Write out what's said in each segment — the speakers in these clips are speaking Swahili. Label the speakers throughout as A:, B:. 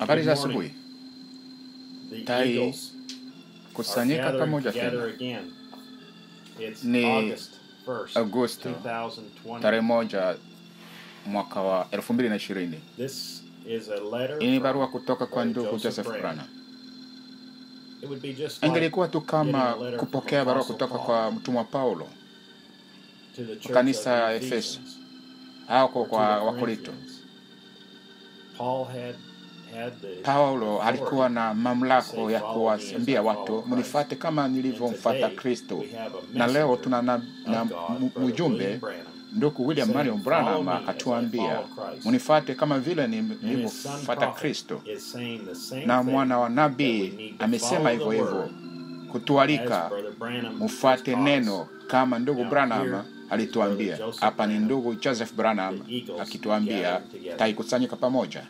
A: Habari za
B: Good morning.
A: asubuhi.
B: The
A: Tai
B: Eagles are
A: kusanyika
B: gathered
A: pamoja
B: together
A: tena
B: again. It's
A: Ni
B: August 1st,
A: Agosto
B: 2020.
A: tarehe moja mwaka wa elfu mbili na ishirini.
B: This is a letter
A: Hii ni
B: from
A: barua kutoka kwa
B: Brother
A: ndugu
B: Joseph
A: Joseph
B: Branham.
A: Branham.
B: It would be just like
A: Ingelikuwa tu kama
B: getting a letter from
A: kupokea barua
B: Apostle
A: kutoka
B: Paul
A: kwa mtumwa Paulo
B: to the church
A: kanisa
B: of
A: ya
B: the
A: Efeso
B: Ephesians,
A: au
B: or
A: kwa
B: to
A: kwa
B: the
A: Wakorinto.
B: Corinthians. Paul had had the
A: Paulo alikuwa
B: authority
A: na mamlako ya kuwaambia watu mnifuate kama nilivyomfuata Kristo, na leo tuna na, na mu- mjumbe ndugu William Marion Branham akatuambia mnifuate kama vile ni- nilivyomfuata Kristo, na mwana wa nabii amesema hivyo hivyo kutualika mfuate neno kama ndugu Branham alituambia. Hapa ni ndugu Joseph Branham akituambia taikusanyika pamoja.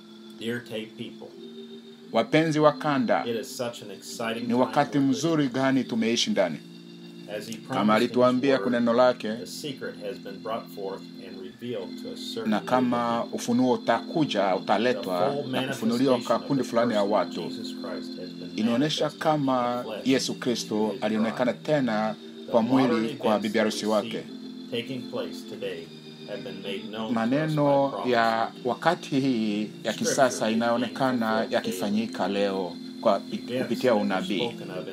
A: Wapenzi wa kanda, ni wakati mzuri gani tumeishi ndani, kama alituambia kwa neno lake, na kama ufunuo utakuja utaletwa na kufunuliwa kwa kundi fulani ya watu, inaonyesha kama Yesu Kristo alionekana tena kwa mwili kwa bibi harusi wake. Maneno ya wakati hii ya kisasa inaonekana yakifanyika leo kwa kupitia unabii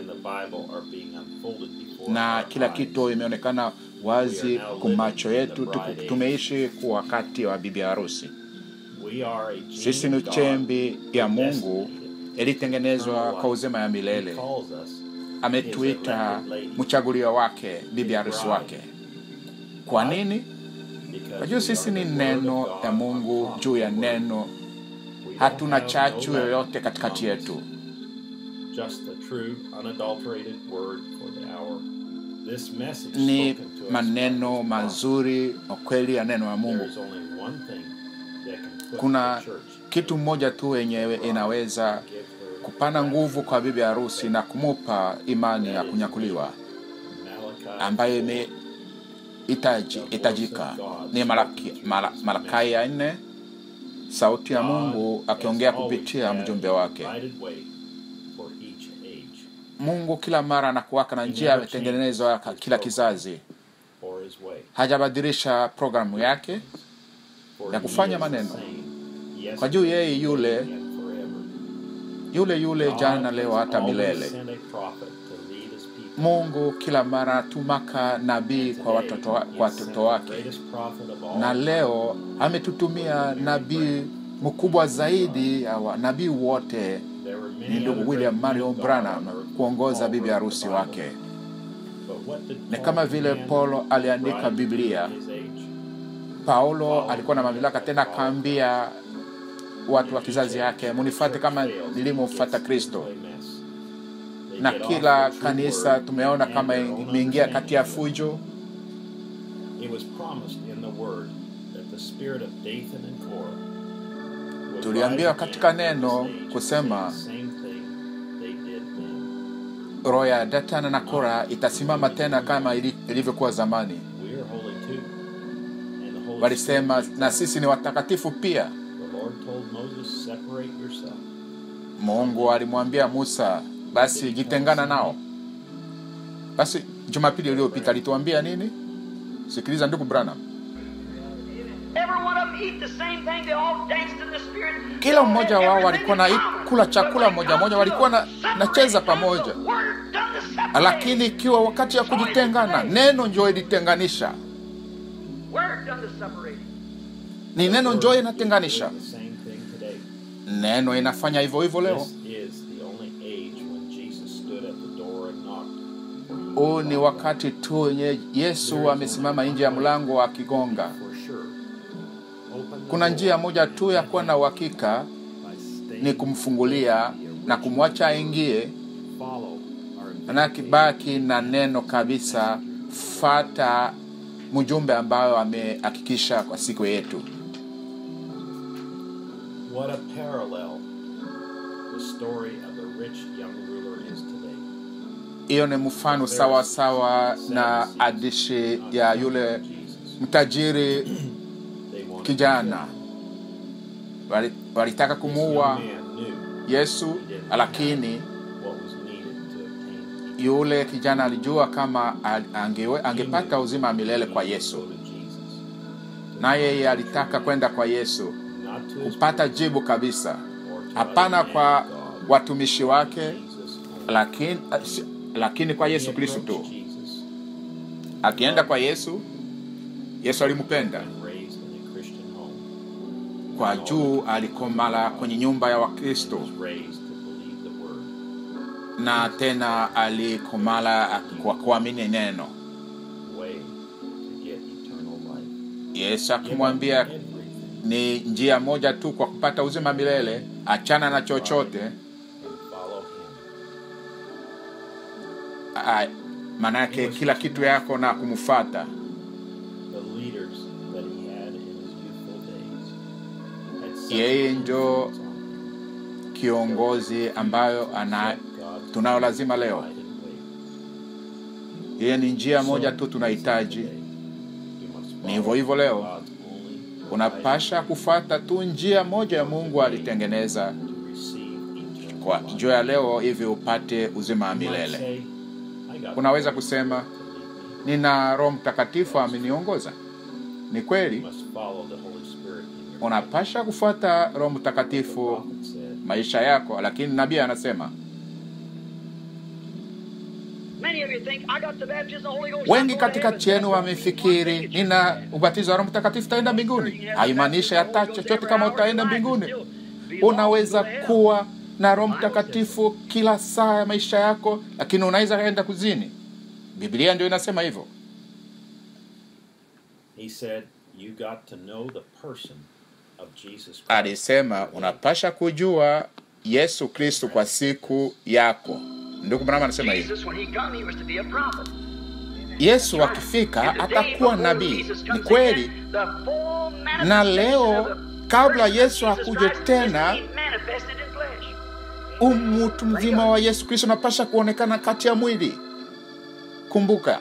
A: na kila kitu imeonekana wazi kwa macho yetu. Tuku- Tumeishi kwa wakati wa bibi harusi. Sisi ni chembi ya Mungu ilitengenezwa kwa uzima ya milele. Ametuita mchagulio wake, bibi harusi wake. Kwa nini? Kwa juu sisi ni neno ya Mungu juu ya neno, hatuna chachu yoyote katikati yetu.
B: Just the true, unadulterated word for the hour. This message
A: Ni
B: spoken to us
A: maneno
B: by
A: mazuri na kweli ya neno ya
B: There
A: Mungu.
B: is only one thing that can put
A: Kuna
B: the church
A: kitu mmoja tu yenyewe inaweza
B: give her
A: kupana nguvu kwa bibi harusi na kumupa imani ya kunyakuliwa
B: Malachi
A: ambayo imehitaji hitajika ni Malaki, Mala, Malakai ya nne, sauti ya Mungu akiongea kupitia mjumbe wake.
B: guided way for each age
A: Mungu kila mara anakuwaka na njia ametengenezwa ka- kila kizazi,
B: for his way.
A: hajabadilisha programu yake
B: For
A: ya
B: he
A: kufanya
B: is the
A: maneno.
B: same
A: Kwa juu yeye yule
B: yesterday and forever.
A: yule yule jana, leo, hata
B: God has
A: milele.
B: always sent a prophet to lead his people.
A: Mungu kila mara atumaka nabii kwa watoto, wa- kwa watoto wake, na leo ametutumia nabii mkubwa zaidi ya wa- nabii wote ni ndugu William Marion Branham kuongoza bibi harusi wake. Ni kama vile Paulo aliandika Biblia. Paulo alikuwa na mamlaka tena, akaambia watu wa kizazi yake, munifuate kama nilimfuata Kristo. Na kila kanisa tumeona kama imeingia kati ya fujo. Tuliambiwa katika neno kusema roho ya Datana na Kora itasimama tena kama ili- ilivyokuwa zamani. Walisema na sisi ni watakatifu pia. Mungu alimwambia Musa, basi jitengana nao. Basi Jumapili iliyopita alituambia nini? Sikiliza ndugu Branham,
C: Every one of them eat the same thing. They all danced in the spirit.
A: kila mmoja wao walikuwa na kula chakula moja moja, walikuwa na nacheza pamoja, lakini ikiwa wakati ya kujitengana, neno njoo ilitenganisha.
C: Word done the separating.
A: Ni neno njoo inatenganisha, neno inafanya hivyo hivyo leo. Huu ni wakati tu wenye Yesu amesimama nje ya mlango akigonga. Kuna njia moja tu ya kuwa na uhakika ni kumfungulia na kumwacha aingie, na kibaki na neno kabisa. Fata mjumbe ambayo amehakikisha kwa siku yetu.
B: What a parallel the story of the rich young ruler is today.
A: Hiyo ni mfano sawa sawa na hadithi ya yule mtajiri
B: They wanted
A: kijana Wali- walitaka kumuua Yesu, lakini
B: what was needed to obtain
A: yule kijana alijua kama al- angewe, angepata uzima wa milele kwa
B: go
A: Yesu,
B: to Jesus.
A: na yeye alitaka kwenda kwa Yesu
B: Not to his
A: kupata jibu kabisa,
B: or to
A: hapana
B: other
A: kwa
B: man, God,
A: watumishi wake,
B: Jesus only.
A: lakini, lakini kwa
B: He
A: Yesu Kristo
B: approached
A: tu.
B: Jesus,
A: Akienda kwa Yesu, Yesu alimpenda
B: and raised in a Christian home.
A: kwa juu, alikomala kwenye nyumba ya Wakristo
B: was raised to believe the word,
A: na tena alikomala kwa kuamini neno.
B: way to get eternal life.
A: Yesu
B: Give up
A: akimwambia
B: everything
A: ni njia moja tu kwa kupata uzima milele, achana na chochote.
B: and follow him.
A: a- Maana yake kila kitu yako na kumfuata.
B: The leaders that he had in his youthful days had such
A: Yeye
B: an
A: ndio
B: influence on him
A: kiongozi ambayo ana
B: that God
A: tunayo lazima leo.
B: guided way.
A: Yeye ni njia moja tu tunahitaji.
B: Today, you must
A: Ni
B: follow
A: hivyo hivyo leo,
B: God's only
A: unapasha kufuata tu njia moja ya Mungu alitengeneza
B: to receive eternal
A: kwa
B: life.
A: juu ya leo, ili upate uzima wa
B: You might
A: milele.
B: say, "I got
A: Unaweza
B: the Holy
A: kusema
B: Spirit to lead me."
A: nina Roho Mtakatifu ameniongoza. Ni
B: You
A: kweli,
B: must follow the Holy Spirit in your
A: unapasha kufuata Roho
B: life. The
A: Mtakatifu
B: prophet said,
A: maisha yako, lakini nabii anasema
C: Many of you think, I got the baptism of the Holy Ghost.
A: wengi
C: I'm going to
A: katikati
C: heaven.
A: yenu wamefikiri nina ubatizo wa Roho Mtakatifu, taenda mbinguni. Haimaanishi hata chochote kama utaenda mbinguni. Unaweza kuwa na Roho Mtakatifu kila saa ya maisha yako, lakini unaweza enda kuzini. Biblia ndio inasema hivyo.
B: He said, you got to know the person of Jesus Christ.
A: Alisema unapasha kujua Yesu Kristo kwa siku yako. Ndugu Branham anasema hivi,
C: Jesus, when he come, he was to be a prophet.
A: Yesu akifika
C: And today,
A: atakuwa
C: before
A: nabii.
C: Jesus
A: Ni
C: comes
A: kweli,
C: again, the full
A: na
C: manifestation
A: leo
C: of the
A: kabla
C: person of
A: Yesu
C: Jesus
A: akuje
C: Christ is
A: tena,
C: being manifested in flesh.
A: umutu mzima wa Yesu Kristo unapasha kuonekana kati ya mwili. Kumbuka,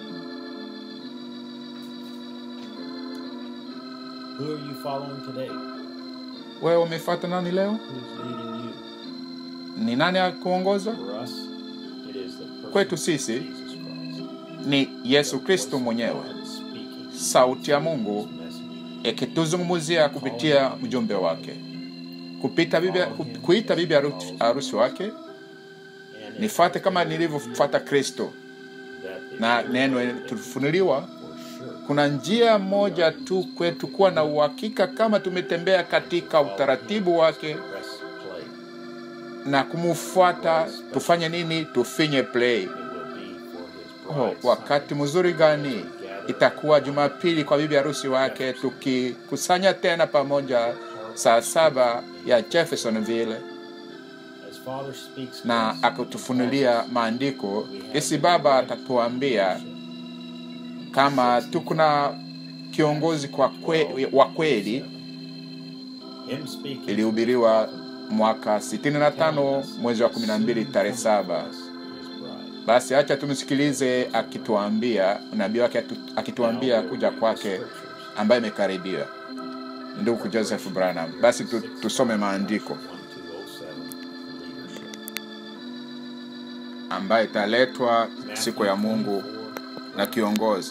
B: Who are you following today?
A: wewe umefuata nani leo?
B: Who's leading you?
A: Ni nani akuongoza?
B: For us, it is the person
A: Kwetu sisi
B: of Jesus Christ.
A: ni Yesu Kristo
B: Voice of
A: mwenyewe,
B: God speaking
A: sauti ya Mungu
B: his message.
A: ikituzungumzia kupitia mjumbe wake, kupita bibi, ku- kuita bibi harusi harusi wake,
B: And if
A: nifuate kama nilivyofuata Kristo.
B: that is
A: Na
B: the
A: neno
B: way that
A: tulifunuliwa,
B: for sure
A: kuna njia moja tu kwetu kuwa na uhakika kama tumetembea katika utaratibu wake
B: press play.
A: na kumfuata. Tufanye nini? Tufinye play.
B: It will be for his
A: Oh,
B: bride
A: wakati mzuri gani itakuwa Jumapili kwa bibi harusi wake, tukikusanya tena pamoja saa saba ya Jeffersonville
B: As Father speaks to
A: na
B: us,
A: akutufunulia maandiko. Isi Baba atatuambia kama tuko na kiongozi kwa kwe, wa kweli.
B: him speaking
A: Ilihubiriwa mwaka 65 mwezi wa 12 tarehe saba.
B: his bride.
A: Basi acha tumsikilize akituambia, nabii wake atu- akituambia kuja kwake ambaye imekaribia, ndugu Joseph Branham. Basi tu, tusome maandiko
B: 1207 leadership.
A: ambayo italetwa siku ya Mungu na kiongozi.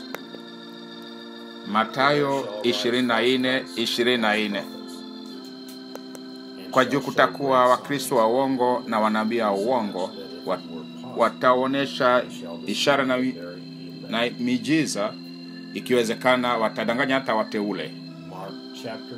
A: Matayo 24 24. Kwa juu kutakuwa Wakristo wa uongo na wanabii wa uongo, wat, wataonyesha ishara na, na miujiza, ikiwezekana watadanganya hata wateule.
B: Mark chapter 10,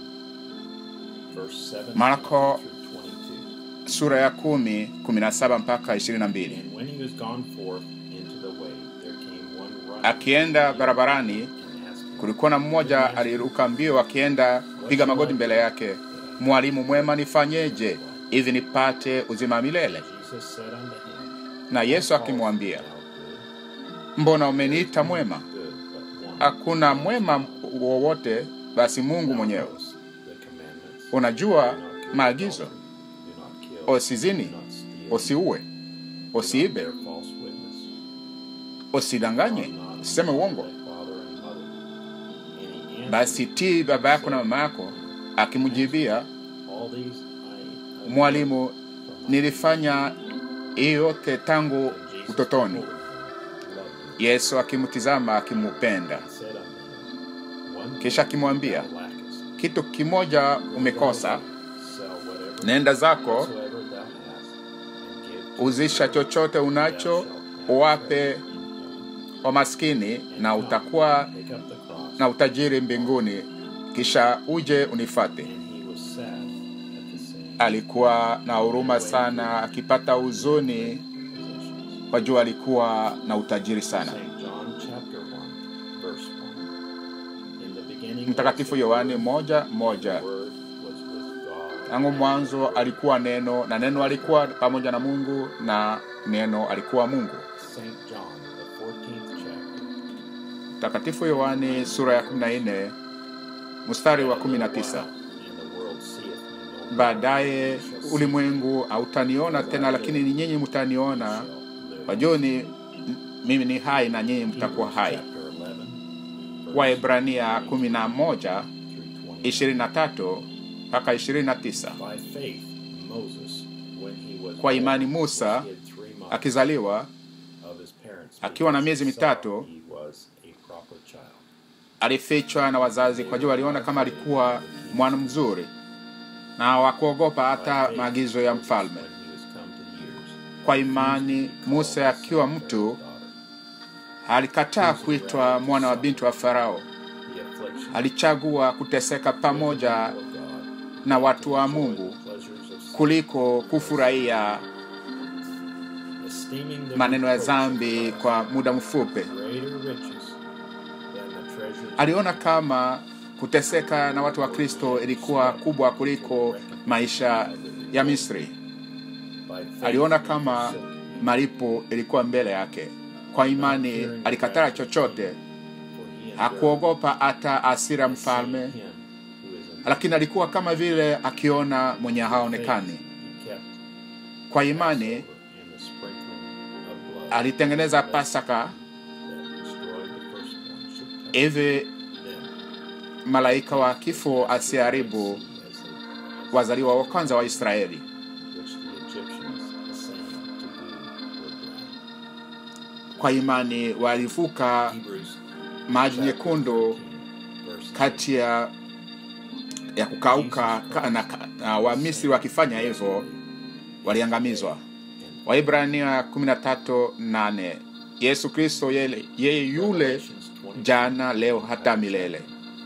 B: verse 17
A: Marko
B: through 22.
A: sura ya kumi kumi na saba mpaka ishirini na mbili.
B: And when he was gone forth into the way, there came one running
A: Akienda barabarani,
B: and asked him,
A: kulikuwa na mmoja aliruka mbio akienda piga magoti mbele yake, Mwalimu mwema, nifanyeje hivi nipate uzima wa milele?
B: Jesus said unto him,
A: Na Yesu akimwambia,
B: Thou good,
A: mbona umeniita mwema?
B: good, but one.
A: Hakuna mwema wowote basi Mungu mwenyewe.
B: knows the commandments.
A: Unajua
B: Do not commit
A: maagizo,
B: adultery, do not kill,
A: usizini,
B: do not steal,
A: usiue,
B: do not
A: usiibe,
B: bear false witness,
A: usidanganye, usiseme uongo.
B: thy father and mother. And he answered,
A: Basi tii baba yako na mama yako. Akimjibia,
B: All these I
A: mwalimu, nilifanya hii yote tangu
B: And Jesus
A: utotoni.
B: told him, loved him,
A: Yesu akimtizama akimupenda,
B: and said unto him, One
A: kisha
B: thing
A: akimwambia,
B: thou lackest.
A: kitu kimoja umekosa,
B: Sell whatever
A: nenda zako
B: whatsoever thou hast, and give to
A: uzisha chochote unacho, uwape wamaskini, na utakuwa
B: Take up the cross.
A: na utajiri mbinguni, kisha uje unifate.
B: And he was sad at the saying
A: Alikuwa na huruma sana, akipata huzuni
B: possessions.
A: kwa jua alikuwa na utajiri sana.
B: St. John chapter 1, verse 1. In the beginning
A: Mtakatifu
B: was the
A: Yohane
B: Word,
A: moja
B: the
A: moja.
B: Word was with God,
A: Tangu mwanzo alikuwa neno, na neno alikuwa pamoja na Mungu, na neno alikuwa Mungu.
B: St. John, the 14th chapter.
A: Mtakatifu Yohane sura ya 14 mstari wa 19.
B: And the world seeth me no more,
A: Baadaye
B: shall see
A: ulimwengu hautaniona tena, lakini ni nyinyi mtaniona,
B: shall live.
A: kwa jua ni mimi ni hai na nyinyi mtakuwa hai.
B: Chapter 11, verse
A: Waebrania 11
B: through 20.
A: 23 mpaka 29.
B: By faith, Moses, when he was
A: Kwa imani
B: born,
A: Musa,
B: was hid three months
A: Akizaliwa
B: of his parents,
A: akiwa na
B: because
A: miezi
B: he saw
A: mitatu,
B: he was a proper child.
A: alifichwa na wazazi kwa jua waliona kama alikuwa mwana mzuri, na wakuogopa hata maagizo ya mfalme.
B: When he was come to years,
A: Kwa imani Musa akiwa mtu
B: daughter,
A: alikataa kuitwa mwana wa binti wa Farao.
B: the affliction
A: Alichagua kuteseka pamoja
B: of God,
A: na watu wa Mungu
B: pleasures of sin,
A: kuliko kufurahia
B: esteeming the
A: maneno ya
B: reproach of
A: dhambi
B: Christ
A: kwa muda mfupi.
B: greater riches than the treasures
A: Aliona kama kuteseka na watu wa Kristo ilikuwa kubwa kuliko maisha ya Misri.
B: by faith
A: Aliona
B: he
A: kama
B: forsook
A: malipo ilikuwa mbele yake. Kwa imani alikataa chochote,
B: for he endured
A: hakuogopa hata hasira mfalme,
B: him who is in
A: lakini alikuwa kama vile akiona mwenye
B: faith
A: haonekani.
B: he kept
A: Kwa imani
B: Passover in the sprinkling of blood
A: alitengeneza Pasaka
B: that destroyed the firstborn should touch
A: hivi
B: them
A: malaika wa kifo asiharibu
B: as they
A: wazaliwa wa kwanza wa Israeli.
B: which the Egyptians assaying to do were drowned.
A: Kwa imani walivuka
B: Hebrews
A: maji
B: chapter
A: nyekundu
B: 13, verse
A: kati ya ya kukauka ka- na, na Wamisri wakifanya hivyo waliangamizwa. Waibrania 13:8 Yesu Kristo yeye, yeye yule
B: Revelations 20,
A: jana leo hata milele.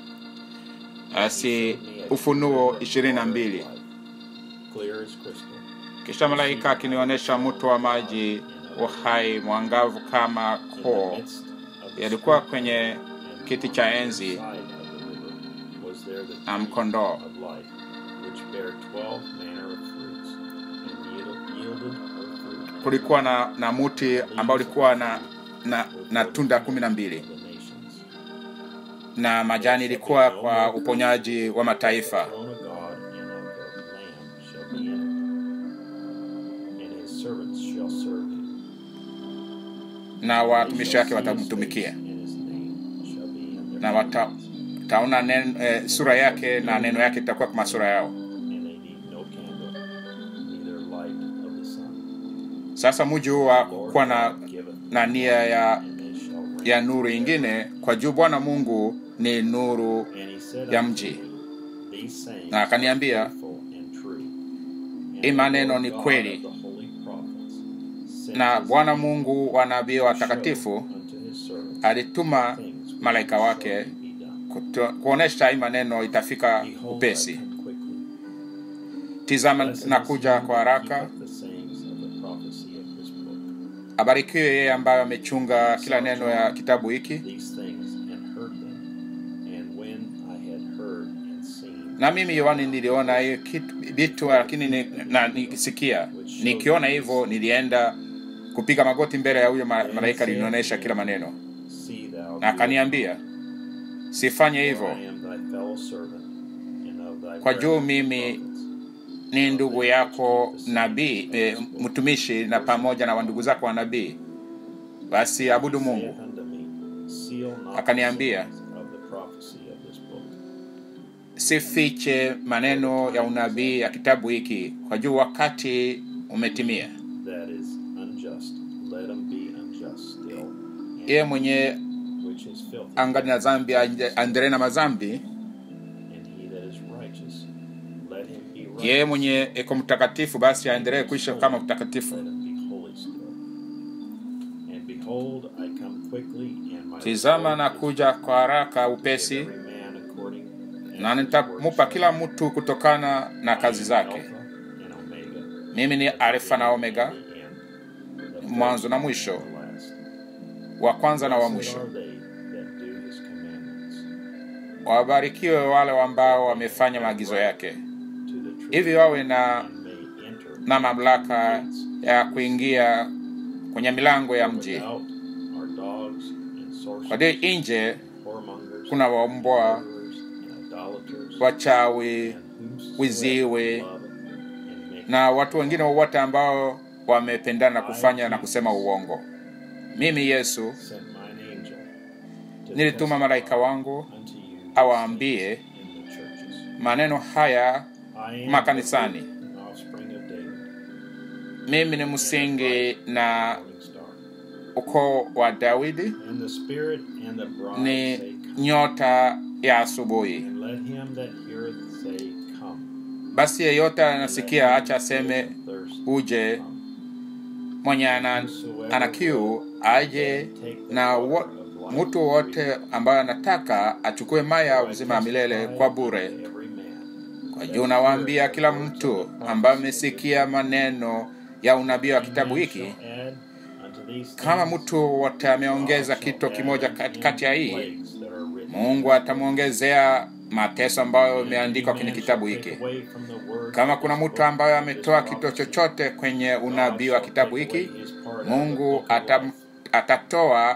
A: Asi Ufunuo 22.
B: Clear as crystal.
A: Kisha malaika akinionyesha mto wa maji uhai mwangavu kama
B: In
A: koo
B: the midst of the
A: yalikuwa
B: street
A: kwenye
B: and
A: kiti cha
B: on the
A: enzi
B: side of the river was there the
A: na
B: tree
A: mkondoo.
B: of life, which bare twelve manner of fruits, and yielded, yielded her fruit.
A: Kulikuwa na, na muti ambao ulikuwa na, na, na tunda kumi na mbili
B: of the nations.
A: na majani ilikuwa kwa uponyaji wa mataifa.
B: The throne of God and of the Lamb shall be in it, and his servants shall serve him.
A: na
B: They
A: watumishi
B: shall
A: wake
B: see his
A: watamtumikia
B: face, and his name shall be in their
A: na wata,
B: mouths.
A: taona nen, eh, sura yake na neno yake itakuwa kama sura yao.
B: and they need no candle, neither light of the sun.
A: Sasa muji huu wa
B: Lord
A: kuwa na,
B: God giveth,
A: na nia ya,
B: and they shall reign.
A: ya nuru ingine, kwa juu Bwana Mungu ni nuru
B: And he said
A: ya
B: unto
A: mji.
B: me, These sayings
A: Na akaniambia,
B: are faithful and true. And
A: hii
B: the
A: maneno
B: Lord
A: ni
B: God
A: kweli.
B: of the holy prophets sent
A: na
B: his
A: Bwana
B: angel
A: Mungu wa nabii
B: to
A: watakatifu
B: show unto his servants
A: alituma
B: things which
A: malaika
B: shall
A: wake
B: be done.
A: kuto- kuonesha hii maneno itafika
B: Behold, I
A: upesi.
B: come quickly.
A: Tizama
B: Blessed
A: na
B: is
A: kuja
B: he
A: kwa
B: that
A: haraka.
B: keepeth the sayings of the prophecy of this book.
A: Abarikiwe yeye ambaye amechunga kila neno ya kitabu hiki.
B: These things and heard them. And when I had heard and seen
A: Na mimi Yohani niliona hiyo kitu vitu, lakini ni, na nikisikia nikiona hivyo, nilienda kupiga magoti mbele ya huyo ma- malaika alinionyesha kila maneno,
B: See thou
A: na akaniambia sifanye
B: do it,
A: hivyo,
B: for I am thy fellow servant, and of thy
A: kwa juu
B: brethren the
A: mimi
B: prophets.
A: ni ndugu yako nabii e, mtumishi na pamoja na wandugu zako wa nabii, basi abudu
B: Saith
A: Mungu.
B: unto me, Seal not the
A: Akaniambia,
B: sayings of the prophecy of this book,
A: sifiche maneno ya unabii ya kitabu hiki kwa juu wakati umetimia
B: that is unjust, let him be unjust still. and
A: yeye mwenye
B: which is filthy,
A: angali na zambi aendelee na mazambi
B: and he that is righteous, let him be righteous.
A: yeye mwenye iko mtakatifu basi aendelee kuisha kama mtakatifu
B: Let him be holy still. And behold, I come quickly, and my
A: tizama
B: reward
A: na
B: is
A: kuja kwa haraka
B: to
A: upesi
B: give every man according as
A: na
B: his
A: nitamupa
B: work
A: kila
B: shall be.
A: mtu kutokana na kazi zake
B: Alpha and Omega,
A: mimi ni alfa na omega
B: the end, the
A: mwanzo na
B: first
A: mwisho
B: and the last.
A: wa kwanza na wa
B: Blessed
A: mwisho
B: are they that do his commandments,
A: wabarikiwe wale ambao wamefanya maagizo yake
B: to the truth,
A: hivi wawe na
B: and may enter
A: na mamlaka ya kuingia kwenye milango ya mji
B: without are dogs and
A: kwa
B: sorcerers,
A: hiyo nje
B: whoremongers,
A: kuna waumbwa
B: murderers, and idolaters,
A: wachawi
B: and whomsoever
A: wiziwe,
B: love and make
A: na watu wengine wowote ambao wamependana na kufanya na kusema uongo mimi yesu
B: sent mine angel to
A: nilituma
B: testify
A: malaika wangu
B: unto you
A: awaambie
B: in the churches.
A: maneno haya
B: I am
A: makanisani.
B: the root and offspring of David,
A: mimi ni msingi na
B: morning star.
A: ukoo wa daudi
B: And the Spirit and the bride
A: ni
B: say, Come.
A: nyota ya asubuhi
B: And let him that heareth say, Come.
A: basi yeyote
B: And let
A: anasikia
B: him
A: acha
B: that
A: aseme
B: is athirst
A: uje
B: come.
A: mwenye ana, ana kiu aje na wo, mtu wote ambaye anataka achukue maya ya uzima wa milele kwa bure
B: Every man
A: kwa juu nawaambia kila mtu ambaye amesikia maneno ya unabii wa kitabu hiki kama mtu wote ameongeza kitu kimoja katikati ya hii mungu atamwongezea mateso ambayo imeandikwa kwenye kitabu hiki kama kuna mtu ambaye ametoa kitu chochote kwenye unabii wa kitabu hiki mungu atam, atatoa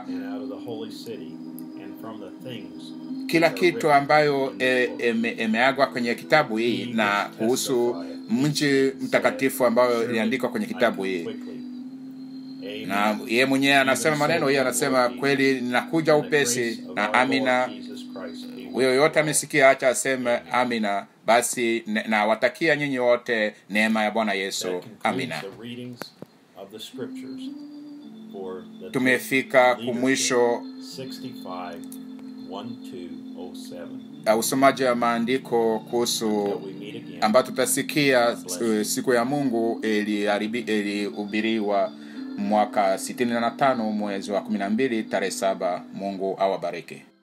A: kila kitu ambayo e, eme, imeagwa kwenye kitabu hii na kuhusu mji mtakatifu ambayo iliandikwa kwenye kitabu hii na ye mwenyewe anasema maneno hiyo anasema kweli ninakuja upesi na amina huyo yote amesikia acha aseme amina basi ne- nawatakia nyinyi wote neema ya bwana yesu amina tumefika kumwisho
B: 65 1207
A: ya usomaji wa maandiko kuhusu
B: we meet again
A: ambayo tutasikia uh, siku ya mungu iliharibi- ilihubiriwa mwaka 65 mwezi wa 12 tarehe 7 mungu awabariki